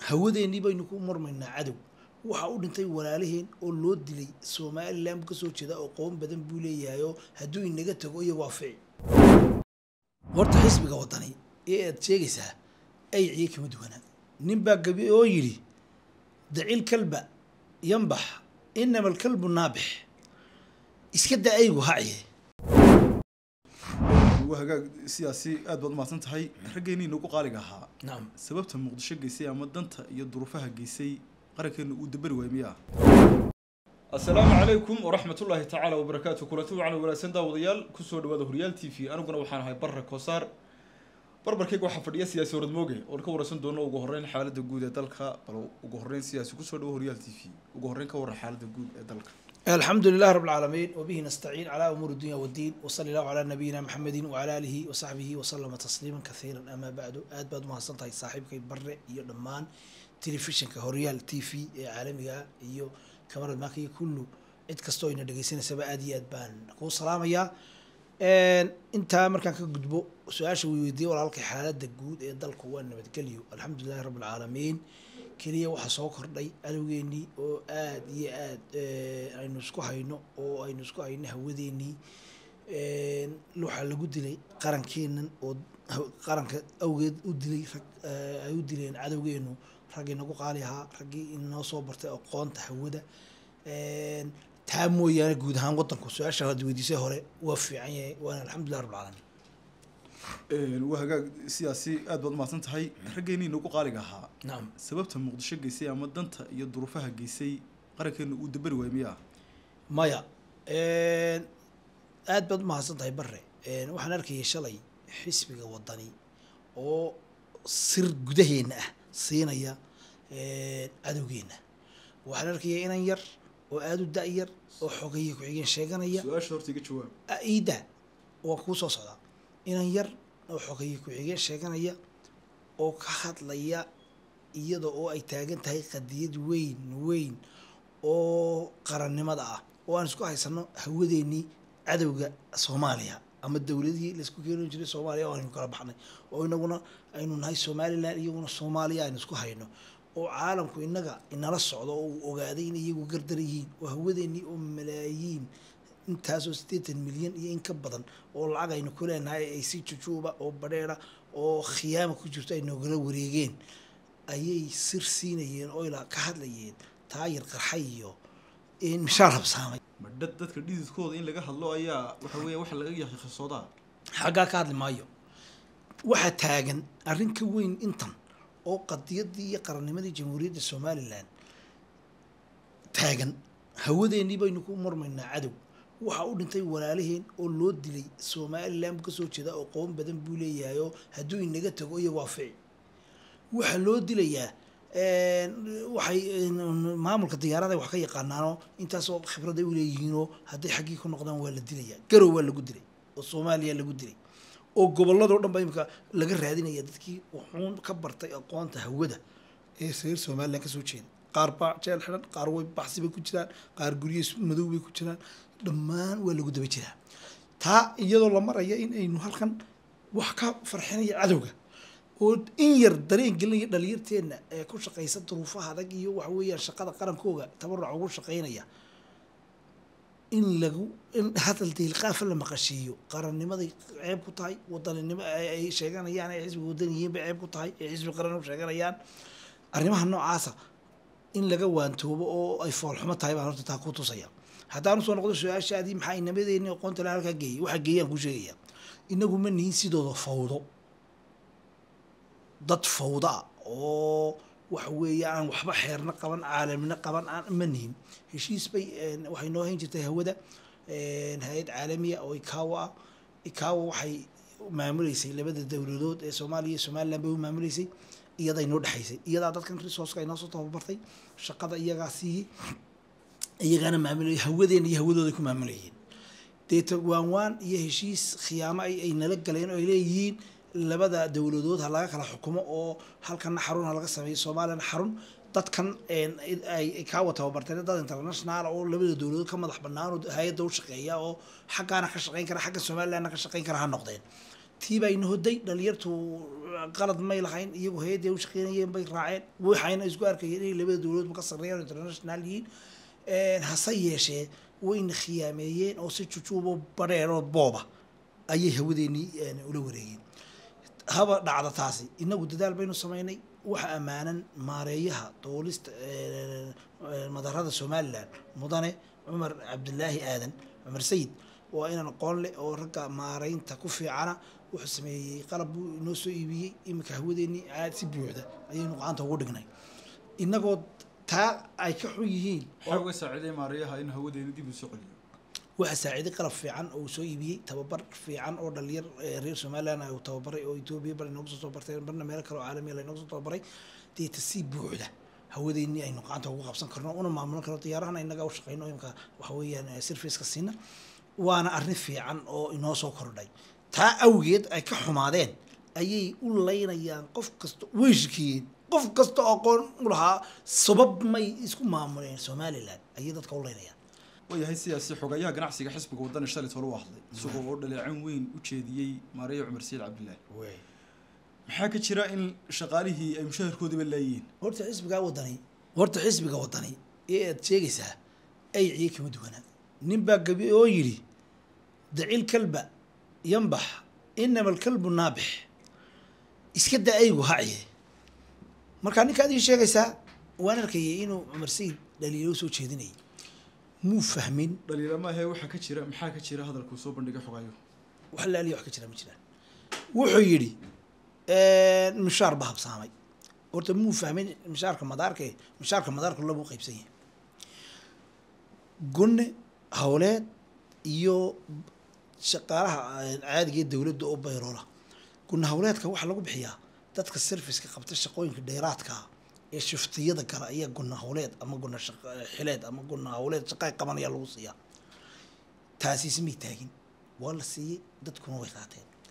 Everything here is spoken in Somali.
hawadeennii baynu ku murmaynaa cadow waxa u dhintay walaalaheen oo loo dilay somalilan buu kasoo jeeda oo qoon badan buu leeyahay oo hadduu inaga tago iyo waafici horta xisbiga wadani ee aad sheegaysaa ayciye kama duwanaa nin baa gabi oo yidhi dacil kalba yanbax inama alkalbu naabix iska da aygu haciye waa hagaag siyaasi aad baad umahadsan tahay raggeenii nagu qaaliga ahaa nacam sababta muqdisho geysay ama danta iyo duruufaha geysay qarankeena uu dabari waay miyaa asalaamu calaykum waraxmat ullaahi tacaala wabarakaatu kulanti wacan wanaagsan daawadayaal kusoo dhawaada horyaal t v aniguna waxaan ahay barra koosaar barbarkayga waxaa fadhiya siyaasi orad mooge oon ka waraysan doono ugu horreyn xaaladda guud ee dalka bal ugu horreyn siyaasi kusoo dhawo horyaal t v ugu horreyn ka warran xaaladda guud ee dalka الحمد لله رب العالمين وبه نستعين على أمور الدنيا والدين وصلى الله على نبينا محمد وعلى آله وصحبه وسلم تسليما كثيرا أما بعد آد بعد ما صنتها صاحبك بر iyo dhammaan telefishinka horyaal t v ee caalamiga iyo kamarad maaka iyo kullu cid kastoo ina dhegeysanaysaa aad iyo aad baan kuu salaamayaa intaa markaan ka gudbo su-aasha way weydiiyey walaalkay xaaladda guud ee dalku waa nabadgelyo alxamdulilahi rabbi alcaalamiin keliya waxaa soo kordhay adowgeenii oo aad iyo aad aynu isku hayno oo aynu isku hayno hawadeenii waxaa lagu dilay qarankeenan oo qaranka awgeed u dilay rag ay u dileen cadowgeenu raggii nagu qaali ahaa raggii inoo soo bartay aqoonta hawada taa mooyaane guud ahaan wadanku su-aasha had weydiisay hore waa fiican yahay waana alxamdulilah rabbil caalamiin waa hagaag siyaasi aad baad umahadsan tahay raggeenii nagu qaaliga ahaa nacam sababta muqdisho geysay ama danta iyo duruufaha geysay qarankeena uu dabari waay miyaa maya aad baad umahadsan tahay bare waxaan arkayay shalay xisbiga wadani oo sir gudaheena ah siinaya cadowgeena waxaan arkayay inan yar oo aada u da-yar oo xogeeye ku-xigeen sheeganaya su-aasha horta iga jawaab iida waan kuu soo socdaa inan yar oo xogeeye ku-xigeen sheeganaya oo ka hadlaya iyada oo ay taagan tahay qadiyad weyn weyn oo qarannimada ah oo aan isku haysano hawadeenii cadowga soomaaliya ama dowladihii laisku keeni jiray soomaaliya oo aynu kala baxnay oo inaguna aynu nahay somalilan iyaguna soomaaliya aynu isku hayno oo caalamku inaga inala socdo oo uu ogaaday inay iyagu gardara yihiin oo hawadeenii oo malaayiin intaasoo siddeetan milyan iyo in ka badan oo lacag aynu ku leenahay ay si jujuuba oo badheera oo khiyaama ku jirto ay noogala wareegeen ayay sir siinayeen oo ilaa ka hadlayeen taayir qarxay iyo mishaar habsaamay ma dad dadka dhididkooda in laga hadlo ayaa waxa weeya waxa laga yahay khasoodaa xaggaa ka hadli maayo waxaa taagan arrin ka weyn intan oo qadiyadii iyo qarannimadii jamhuuriyadda somalilan taagan hawadeennii baynu ku murmaynaa cadow waxa u dhintay walaalaheen oo loo dilay somalilan buu kasoo jeeda oo qoon badan buu leeyahay oo hadduu inaga tago iyo waafici waxaa loo dilayaa waxay maamulka diyaarada wax ka yaqaanaanoo intaasoo khibrad ay uleeyihiinoo hadday xaggii ku noqdaan waa la dilayaa garow waa lagu dilay oo soomaaliya lagu dilay oo gobolladoo dhan ba imika laga raadinaya dadkii wuxuun ka bartay aqoonta hawada ee reer somalilan kasoo jeeda qaar baa jeel xidhan qaar way baxsi bay ku jiraan qaar gurye madow bay ku jiraan dhammaan waa lagu daba jiraa taa iyadoo la maraya in aynu halkan wax ka farxinaya cadowga oo in yar dareen gelinaya dhalinyarteenna ee ku shaqaysa duruufaha adag iyo waxa weeyaan shaqada qarankooga tabaruc ugu shaqaynaya in lagu in hadal deelqaafa la maqashiiyo qarannimaday ceeb ku tahay wadaninimo ay sheeganayaan ay xisbiga wadan yihiin bay ceeb ku tahay ay xisbi qaran u sheeganayaan arrimaha noocaasa in laga waantoobo oo ay foolxumo tahay baan horta taa ku tusaya haddaan usoo noqdo su-aashaadii maxaa inamadeenni aqoonta la halkaa geeyay waxaa geeyaan ku sheegaya inagu ma nihin sidooda fawdo dad fawda ah oo waxa weeye aan waxba xeerna qaban caalamina qaban aan ma nihin heshiis bay waxay noo hayn jirtay hawada hay-ad caalamiya oo ikawa ah ikawa waxay maamuleysay labada dowladood ee soomaaliya iyo somaliland bay u maamuleysay iyaday noo dhexaysay iyadaa dadkan resourceka ay noo soo tababartay shaqada iyagaa siiyey iyagaana maamulay hawadeena iyo hawadooday ku maamulayeen deeta waan waan iyo heshiis khiyaamo ay nala galeen oo ay leeyihiin labada dowladood ha laga kala xukumo oo halkana xarun ha laga sameeyo soomaaliyana xarun dadkan ay kaawa tababarteen dad international oo labada dowladood ka madax banaan oo hay-adda u shaqeeya oo xaggaana ka shaqeyn kara xagga somalilandna ka shaqeyn kara ha noqdeen tii baa ina hoday dhalinyartu qalad may lahayn iyagu hay-adday u shaqeynayeen bay raaceen waxayna isku arkayeen inay labada dowladoodba ka sarreeyaan international yihiin hase yeeshee wayna khiyaameeyeen oo si jujuubo badheeroo booba ayay hawadeennii ula wareegeen haba dhacda taasi inagu dadaal baynu samaynay waxa ammaanan maareeyaha doolista madarada somalilan mudane cumar cabdilaahi aadan cumar sayid waa inaan aqoon leh oo ragga maareynta ku fiicana wuxuu sameeyey qalab buu inoo soo iibiyey iminka hawadeennii aad si buuxda ayaynu gacanta ugu dhignay inagoo taa ay ka xun yihiin waxaa uga saaciiday maarayaha in hawadeena dib uu soo celiyo waxaa saaciiday qalab fiican oo uu soo iibiyey tababar fiican oo dhalinyar reer somaliland uu tababaray oo etoobiya bar inooga soo tababartay barna meelo kale oo caalamiya la inooga soo tababaray deeta si buuxda hawadeennii aynu gacanta ugu qabsan karno una maamulan karno diyaarahana inaga u shaqeyno imika waxa weeyaan serviceka siina waana arrin fiican oo inoo soo kordhay taa awgeed ay ka xumaadeen ayay u laynayaan qof kasta way shikiyeen qof kasta oo aqoon u lahaa sabab may isku maamuleen somaliland ayay dadka u laynayaan waayahay sidaasi xogayaha ganacsiga xisbiga wadani shalay tolo u hadlay isagoo oo dhaleecin weyn u jeediyey maareeye cumar sayid cabdilaahi maxaa ka jira in shaqaalihii ay mushaharkoodiba laayihiin horta xisbigaa wadani horta xisbiga wadani ee aad sheegaysaa ayciye kama duwanaa nin baa gabi oo yidhi dacil kalba yanbax inama alkalbu naabix iska da aygu haciye markaa ninkaad ii sheegaysaa waan arkayay inuu cumar sayid dhaliilo soo jeedinayay muu fahmin dhaliilamaahee waxaa ka jira maxaa ka jira hadalkuu soo bandhigay xogayo wax laaliya wax ka jira ma jiraan wuxuu yidhi mishaar ba habsaamay horta muu fahmin mishaarka madaarka mishaarka madaarka labuu qaybsan yahay gunne howleed iyo shaqaalaha caadiga ee dowladda oo bayroola gunne howleedka waxaa lagu bixiyaa dadka serviceka qabta shaqooyinka dheeraadka ee shiftiyada kale ayaa gunna howleed ama gunna xileed ama gunna howleed shaqay qabanaya lagu siiyaa taasiise may taagin waa la siiyey dadkuna way qaateen